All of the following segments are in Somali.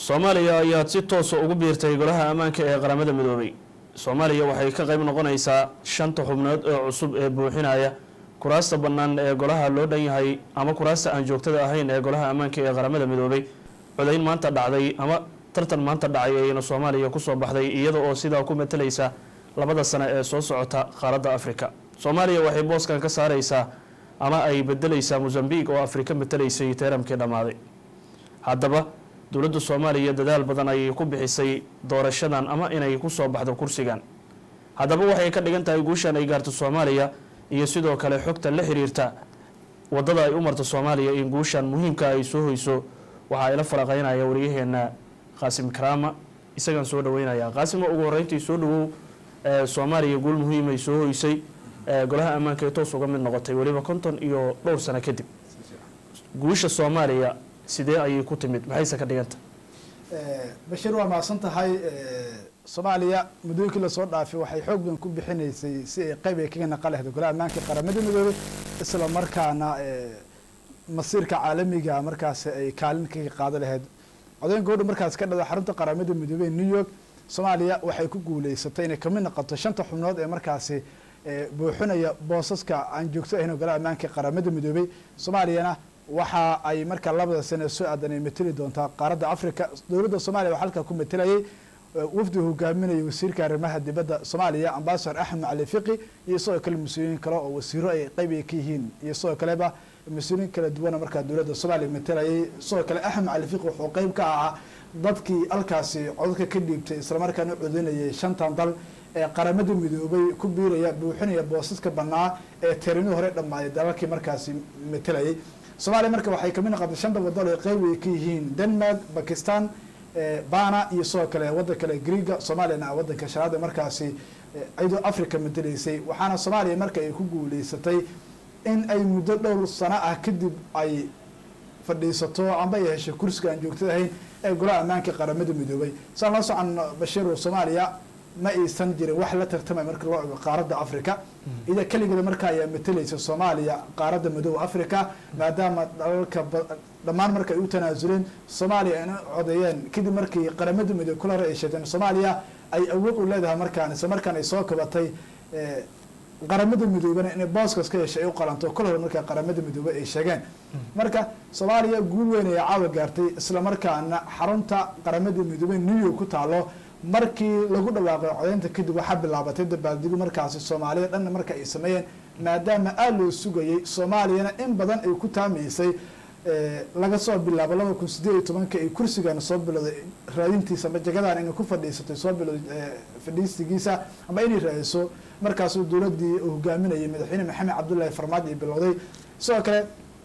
soomaaliya ayaad si toosa ugu biirtay golaha ammaanka ee qaramada midoobay soomaaliya waxay ka qayb noqonaysaa shanta xubnood ee cusub ee buuxinaya kuraasta bannaan ee golaha loo dhan yahay ama kuraasta aan joogtada ahayn ee golaha ammaanka ee qaramada midoobay codayn maanta dhacday ama tartan maanta dhacay ayayna soomaaliya kusoo baxday iyada oo sidaa ku matalaysa labada sano ee soo socota qaaradda afrika soomaaliya waxay booskan ka saareysaa ama ay bedelaysaa mosambiq oo afrika matalaysay teeramkii dhammaaday haddaba dowladda soomaaliya dadaal badan ayay ku bixisay doorashadan ama inay kusoo baxdo kursigan haddaba waxay ka dhigan tahay guushan ay gaarto soomaaliya iyo sidoo kale xogta la xiriirta wadada ay u marto soomaaliya in guushan muhiimka ay soo hoyso waxaa ila faraqeynaya wariyaheena qaasim karaama isagaan soo dhaweynaya qaasimo ugu horeyntii soo dhawow soomaaliya guul muhiimay soo hoysay golaha ammaanka ee toos uga mid noqotay weliba konton iyo dhowr sano kadib guusha soomaaliya sidee ayay ku timid maxayse ka dhiganta bashir waa mahadsan tahay soomaaliya muddooyinkii lasoo dhaafay waxay xoog badan ku bixinaysay si ay qayb ay kaga naqa lehdo golaha ammaanka qaramada midoobay isla markaana masiirka caalamiga markaas ay kaalin kaga qaado lahayd codayn gabadha markaas ka dhada xarunta qaramada midoobey new york soomaaliya waxay ku guuleysatay inay kamid noqoto shanta xubnood ee markaasi buuxinaya boosaska aan joogto ahayn golaha ammaanka qaramada midoobey soomaaliyana waxa ay markaa labada sane soo aadan ay mateli doontaa qaaradda africa dowladda soomaliya waxaa halkaa ku matelayay wafdi hogaaminaya wasiirka arrimaha dibadda soomaaliya ambasador axmed macali fiqi iyo sidoo kale mas-uuliyiin kale oo wasiiro ay qayb ay ka yihiin iyo sidoo kaleba mas-uuliyiin kala duwana markaa dowladda soomaaliya matelayay sidoo kale axmed macali fiqi wuxuu qayb ka ahaa dadkii halkaasi codadka ka dhiibtay islamarkaana codeynayay shantan dal ee qaramada midoobay ku biiraya buuxinaya boosaska banaa ee teerimihii hore dhammaaday dalalkii markaasi matelayay soomaaliya marka waxay kamid noqotay shanta wadal ee qayb ay ka yihiin denmark bakistan bana iyo sidoo kale waddan kale greega soomaaliyana waddanka shanaad markaasi iyadoo africa mateleysay waxaana soomaaliya marka ay ku guuleysatay in ay muddo dhowr sano ah kadib ay fadhiisato amba ay heshay kursiga aan joogtada ahayn ee golaha ammaanka qaramada midoobay saan la socon bashiiro soomaaliya ma aysan jirin wax la tartamay marka loo ego qaaradda africa ida keligeeda marka ayaa mateleysa soomaaliya qaaradda madooba africa maadaama dalalka dhammaan marka ay u tanaasuleen soomaaliya ayna codeeyeen kadib markii qaramada midoobe kula hore ay sheegteen soomaaliya ay awood u leedahay markaan isla markaan ay soo kabatay qaramada midoobena inay booskas ka heshay ay u qalanto kol hore markaa qaramada midoobe ay sheegeen marka soomaaliya guul weyn ayaa caawa gaartay isla markaana xarunta qaramada midoobe new york ku taalo markii lagu dhawaaqay codeynta kadib waxaa bilaabatay dabaaldegu markaasi soomaaliya dhanna marka ay sameeyeen maadaama aada loo sugayay soomaaliyana in badan ay ku taamaysay laga soo bilaabo laba kun sideed iyo tobanka ay kursigan soo bilowday raadintiisa ama jagadan inay ku fadhiisatay soo bilowday fadhiistigiisa ama inay raadiso markaasuu dowladii hogaaminayay madaxweyne maxamed cabdullaahi farmaajo ay bilowday sidoo kale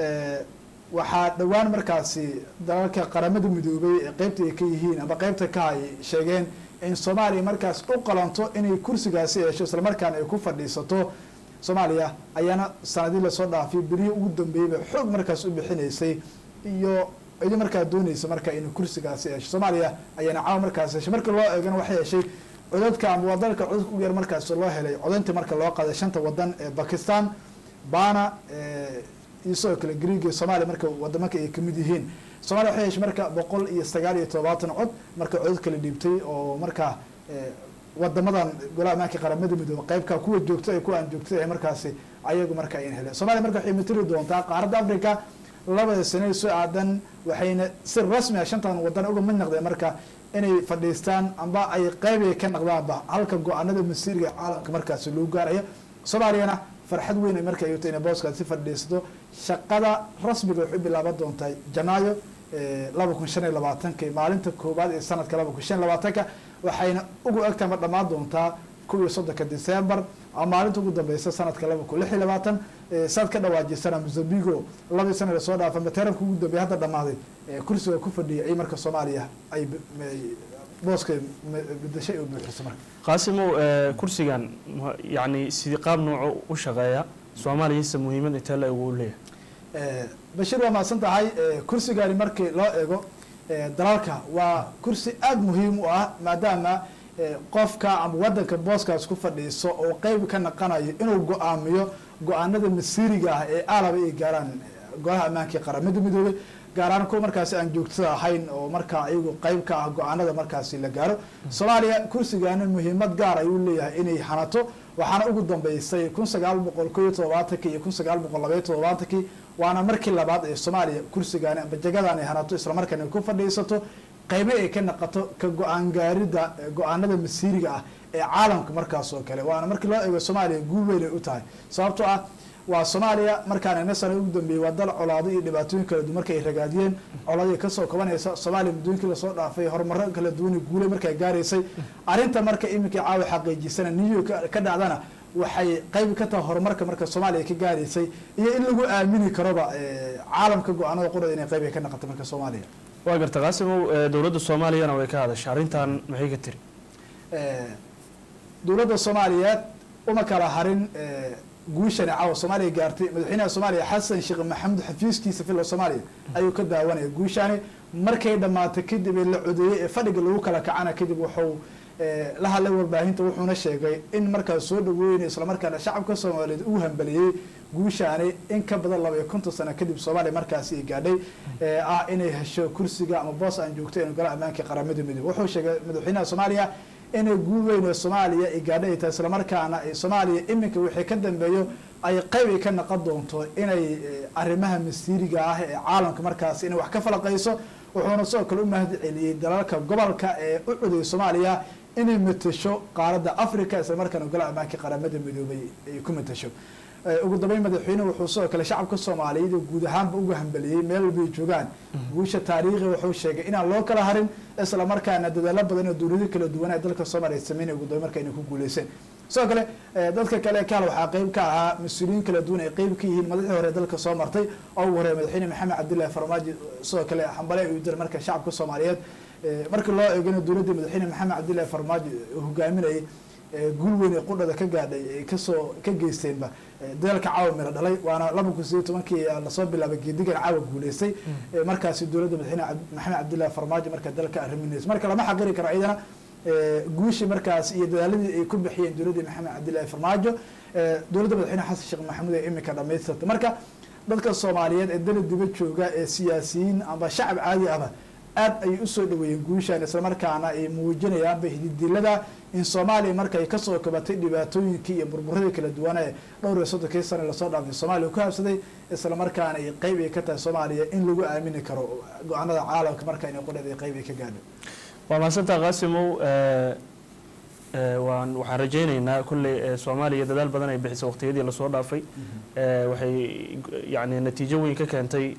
waxaa dhowaan markaasi dalalka qaramada midoobay ee qeybta ay ka yihiin ama qeybta ka ay sheegeen in soomaaliya markaas u qalanto inay kursigaasi hesho islamarkaana ay ku fadhiisato soomaaliya ayaana sanadii lasoo dhaafay berihii ugu dambeeyeyba xoog markaas u bixinaysay iyo idi markaa dooneysa marka inay kursigaasi hesho soomaaliya ayaana caawa markaas heshay marka loo eegana waxay heshay codadka ama waa dalka codadka ugu yar markaas loo helay codayntii marka loo qaaday shanta wadan ee bakistan bana iyo sidoo kale greega soomaaliya marka wadamanka ay kamid yihiin soomaliya waxay heshay marka boqol iyo sagaal iyo todobaatan cod marka codad kala dhiibtay oo markaa wadamadan golaha ammaanka qaramada midoobe qeybka kuwa joogto ee kuwa aan joogtada ee markaasi ayagu marka ayan heleen soomaliya marka waxay matali doontaa qaaradda africa labada sane soo aadan waxayna si rasmi ah shantan wadan uga mid noqdeen marka inay fadhiistaan amba ay qeybay ka noqdaanba halka go-aanada masiiriga caalamka markaasi loo gaarayo soomaaliyana farxad weyn ay marka ay wato inay booskaasi fadhiisato shaqada rasmiga waxay u bilaaban doontaa janaayo laba kun shan iyo labaatanka maalinta koowaad ee sanadka laba kun shan iyo labaatanka waxayna ugu egtama dhammaan doontaa kow iyo soddonka december ama maalinta ugu dambeysa sanadka laba kun lix iyo labaatan saad ka dhawaajisana mosambigo labadii sana lasoo dhaafa materanka ugu dambeeya hadda dhamaaday kursiga ku fadhiyay marka soomaaliya ay booska bedashay oo buuxiso marka qaasimow kursigan yacni sidii qaab nooco u shaqeeya soomaaliyase muhiimad intee la egu leeyahay bashir waa mahadsan tahay kursigani markii loo eego dalalka waa kursi aada muhiim u ah maadaama qofka ama wadanka booskaas ku fadhiiso oo qeyb ka naqanayo inuu go-aamiyo go-aanada masiiriga ah ee aalaba ay gaaraan golaha ammaankii qaramada midoobay gaar ahaan kuwa markaasi aan joogtada ahayn oo markaa iyagu qeyb ka ah go-aanada markaasi la gaaro soomaaliya kursigaana muhiimad gaar ayuu leeyahay inay hanato waxaana ugu dambeysay kun sagaal boqol ko iyo todobaatankii iyo kun sagaal boqol labaiyo todobaatankii waana markii labaad ee soomaaliya kursigaani amba jagadan ay hanato islamarkaana ay ku fadhiisato qeybo ay ka naqato ka go-aan gaarida go-aanada masiiriga ah ee caalamka markaas oo kale waana markii loo eego soomaaliya guul weyn ay u tahay sababtoo ah waa soomaaliya markaan ina sana ugu dambeeyey waa dal colaado iyo dhibaatooyin kala duwan marka ay ragaadiyeen colaadii kasoo kabanaysa soomaaliya muddooyinkii lasoo dhaafay horumaro kala duwan guulay markay gaaraysay arrinta marka iminkii caawa xaqiijisana new york ka dhacdana waxay qeyb ka tahay horumarka marka soomaaliya ka gaaraysay iyo in lagu aamini karoba caalamka go-aanada qurada inay qeyb ay ka naqato marka soomaaliya waa garta qaasimow dowladda soomaaliyana way ka hadashay arrintan maxay ka tiri dowladda soomaaliyeed uma kala harin guushani caawa soomaaliya gaartay madaxweynaha soomaaliya xasan sheekh maxamuud xafiiskiisa filla soomaaliya ayuu ka daawanaya guushani markay dhammaatay kadib ee la codeeyey ee fadhiga lagu kala kacana kadib wuxuu la hadlay warbaahinta wuxuuna sheegay in markaas soo dhaweynayo islamarkaana shacabka soomaaliyeed uu hambaliyey guushaani in ka badan laba iyo konton sano kadib soomaaliya markaasi ay gaadhay ah inay hesho kursiga ama boos aan joogto in golaha ammaanka qaramada midoobe wuxuu sheegay madaxweynaha soomaaliya inay guul weyn oo soomaaliya ay gaadhay ay tahay islamarkaana soomaaliya iminka wixii ka dambeeyo ay qeyb ay ka naqon doonto inay arrimaha masiiriga ah ee caalamka markaasi inay wax ka falaqayso wuxuuna sidoo kale u mahad celiyey dalalka gobolka ee u codayay soomaaliya inay matasho qaaradda africa islamarkaana golaha ammaanka qaramada midoobay ay ku matasho ugu dambeyn madaxweynuhu wuxuu sidoo kale shacabka soomaaliyeed guud ahaanba uga hambaliyey meel walbay joogaan guusha taariikhi wuxuu sheegay inaan loo kala harin isla markaana dadaalo badan oo dowlado kala duwan ee dalka soomaaliya sameynaya ugu dambeyn marka inay ku guuleyseen sidoo kale dadka kale kaal waxaa qeyb ka ahaa mas-uuliyiin kala duwan ay qeyb ka yihiin madaxdii hore dalka soo martay oo ugu horeya madaxweyne maxamed cabdillahi farmaajo sidoo kale hambale ayuu diray marka shacabka soomaaliyeed markii loo eegana dowladdii madaxweyne maxamed cabdillahi farmaajo hogaaminayay guul weyn ee qudhada ka gaadhay ay kasoo ka geysteenba dadaalka caawa miro dhalay waana laba kun sideed tobankii lasoo bilaabay geedigan caawa guuleystay markaasi dowladda madaxweyne maxamed cabdillahi farmaajo marka dalka arriminaysa marka lama xaqiri karo ciidana guushii markaas iyo dadaaladii ay ku bixiyeen dowladdii maxamed cabdillahi farmaajo dowladda madaxweyne xasan sheekh maxamuud ee imika dhamaystirta marka dadka soomaaliyeed ee dala diba jooga ee siyaasiyiin amba shacab caadi ahba aad ayay usoo dhaweeyeen guushaan islamarkaana ay muujinayaanba hididilada in soomaaliya marka ay kasoo kabatay dhibaatooyinkii iyo burburadii kala duwan ee dhowr iyo soddonkii sana lasoo dhaafay soomaaliya ku habsaday islamarkaana ay qeyb ay ka tahay soomaaliya in lagu aamini karo go-aanada caalamka marka inay qudhada qeyb ay ka gaadho waa mahadsantaa qaasimow waan waxaan rajaynaynaa kolley soomaaliya dadaal badan ay bixisay waqtiyadii lasoo dhaafay waxay yani natiijo weyn ka keentay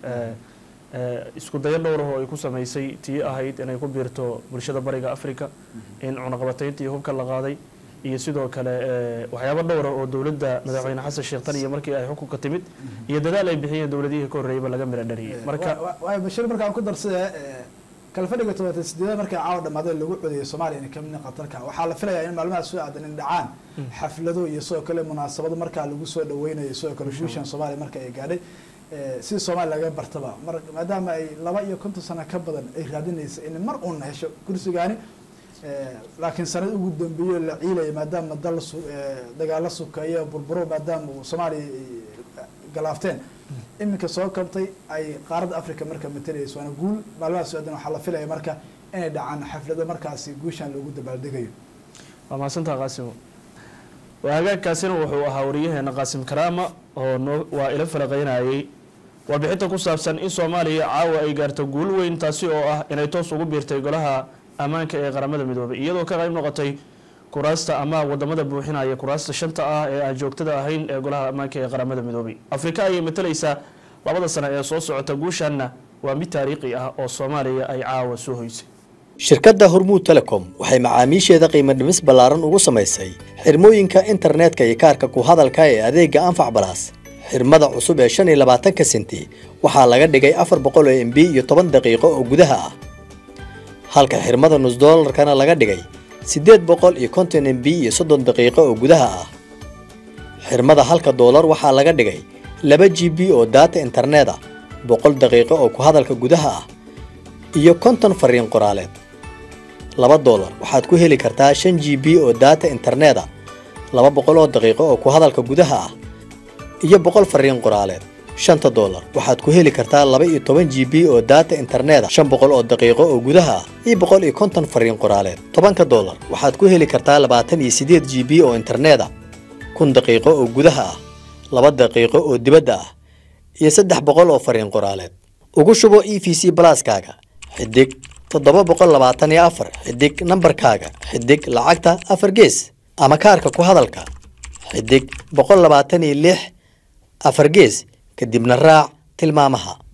isku dayo dhowrah oo ay ku samaysay tii ahayd inay ku biirto bulshada bariga africa in cunaqabataynta iyo hubka la qaaday iyo sidoo kale waxyaabo dhowra oo dowladda madaxweyne xasan sheekh tan iyo markii ay xukunka timid iyo dadaal ay bixiyeen dowladihii ka horreeyaba laga mira dhariyay marka waay bashir markaan ku darsada kalfadhiga todobaatan sideedad markay caawa dhamaada lagu codeeyay soomaaliya inay kamid qatarka waxaa la filayaa in maalmahaas soo aadan in dhacaan xaflado iyo sidoo kale munaasabado markaa lagu soo dhaweynayo sidoo kale guushan soomaaliya marka ay gaadhay si soomaaliya laga bartaba mar maadaama ay laba iyo konton sano ka badan ay raadinaysa in mar uun hesho kursigaani laakiin sanad ugu dambeeyo la ciilaya maadaama dal dagaalo sukeeyo burburo maadaama soomaaliya galaafteen iminka soo kabtay ay qaaradda africa marka matalayso waana guul maalmahaas socdan waxaa la filaya marka inay dhacaan xaflado markaasi guushan loogu dabaaldegayo waa mahadsantaa qaasimo hagaagkaasina wuxuu ahaa wariyaheena qaasim karaama oo noo waa ila falaqeynayay warbixinta ku saabsan in soomaaliya caawa ay gaarto guul weyn taasi oo ah inay toos ugu biirtay golaha ammaanka ee qaramada midoobay iyadoo ka qayb noqotay kuraasta ama wadamada buuxinaya kuraasta shanta ah ee aan joogtada ahayn ee golaha ammaanka ee qaramada midoobay afrika ayay matalaysaa labada sano ee soo socota guushanna waa mid taariikhi ah oo soomaaliya ay caawa soo hoysay shirkadda hormuud telecom waxay macaamiisheeda qiimo dhimis ballaaran ugu samaysay xirmooyinka internetka iyo kaarka ku hadalka ee adeegga anfac balaas xirmada cusub ee shan iyo labaatanka senti waxaa laga dhigay afar boqol oo m b iyo toban daqiiqo oo gudaha ah halka xirmada nus doolarkana laga dhigay siddeed boqol iyo konton m b iyo soddon daqiiqo oo gudaha ah xirmada halka doolar waxaa laga dhigay laba g b oo daata internet ah boqol daqiiqo oo ku hadalka gudaha ah iyo konton fariin qoraaleed laba doolar waxaad ku heli kartaa shan g b oo daata internet ah laba boqol oo daqiiqo oo ku hadalka gudaha ah iyo boqol fariin qoraaleed shanta doolar waxaad ku heli kartaa laba iyo toban g b oo daata internet a shan boqol oo daqiiqo oo gudaha ah iyo boqol iyo konton fariin qoraaleed tobanka doolar waxaad ku heli kartaa labaatan iyo sideed g b oo internet a kun daqiiqo oo gudaha ah laba daqiiqo oo dibadda ah iyo saddex boqol oo fariin qoraaleed ugu shubo e v c balaaskaaga xidig toddoba boqol labaatan iyo afar xidig nambarkaaga xidig lacagta afar gees ama kaarka ku hadalka xidig boqol labaatan iyo lix afar gees kadibna raac tilmaamaha